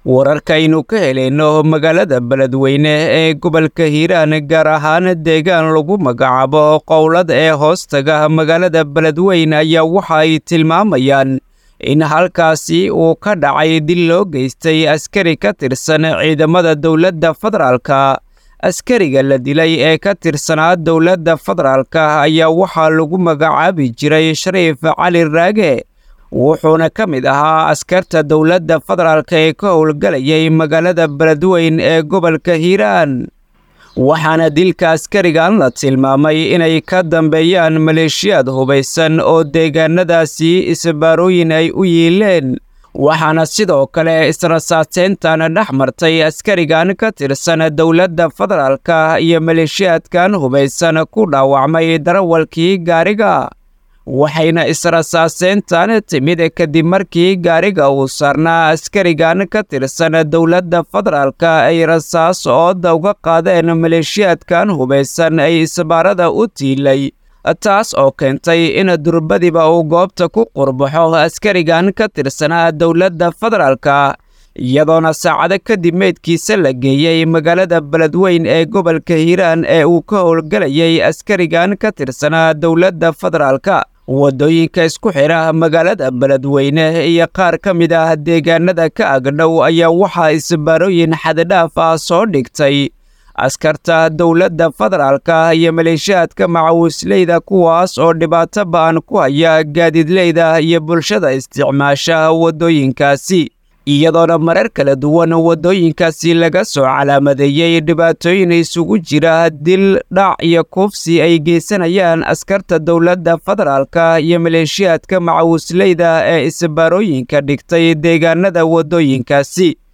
wararkaynu ka helayno magaalada beledweyne ee gobolka hiiraan gaar ahaan deegaan lagu magacaabo qowlad ee hoostaga magaalada beledweyne ayaa waxa ay tilmaamayaan in halkaasi uu ka dhacay dil loo geystay askari ka tirsan ciidamada dowladda federaalka askariga la dilay ee ka tirsanaa dowladda federaalka ayaa waxaa lagu magacaabi jiray shariif cali raage wuxuuna ka mid ahaa askarta dowladda federaalka ee ka howlgalayay magaalada beledweyn ee gobolka hiiraan waxaana dilka askarigan la tilmaamay inay ka dambeeyaan maleeshiyaad hubaysan oo deegaanadaasi isbaarooyin ay u yiileen waxaana sidoo kale israsaateyntan dhex martay askarigan ka tirsan dowladda federaalka iyo maleeshiyaadkan hubaysan ku dhaawacmay darawalkii gaariga waxayna israsaaseyntan timid kadib markii gaariga uu saarnaa askarigan ka tirsan dowladda federaalka ay rasaas ooda uga qaadeen maleeshiyaadkan hubaysan ay isbaarada u tiilay taas oo keentay in durbadiba uu goobta ku qurbaxo askarigan ka tirsanaa dowladda federaalka iyadoona saacado kadib meydkiisa la geeyey magaalada beledweyn ee gobolka hiiraan ee uu ka howlgalayay askarigan ka tirsanaa dowladda federaalka waddooyinka isku xidha magaalada beledweyne iyo qaar ka mid ah deegaanada ka agdhow ayaa waxaa isbaarooyin xaddidhaaf ah soo dhigtay askarta dowladda federaalka iyo maleeshiyaadka macawisleyda kuwaas oo dhibaato ba'an ku haya gaadiidleyda iyo bulshada isticmaasha waddooyinkaasi iyadoona marar kala duwan waddooyinkaasi laga soo calaamadeeyey dhibaatooyin isugu jira dil dhac iyo kuufsi ay geysanayaan askarta dowladda federaalka iyo maleeshiyaadka macawisleyda ee isbaarooyinka dhigtay deegaanada waddooyinkaasi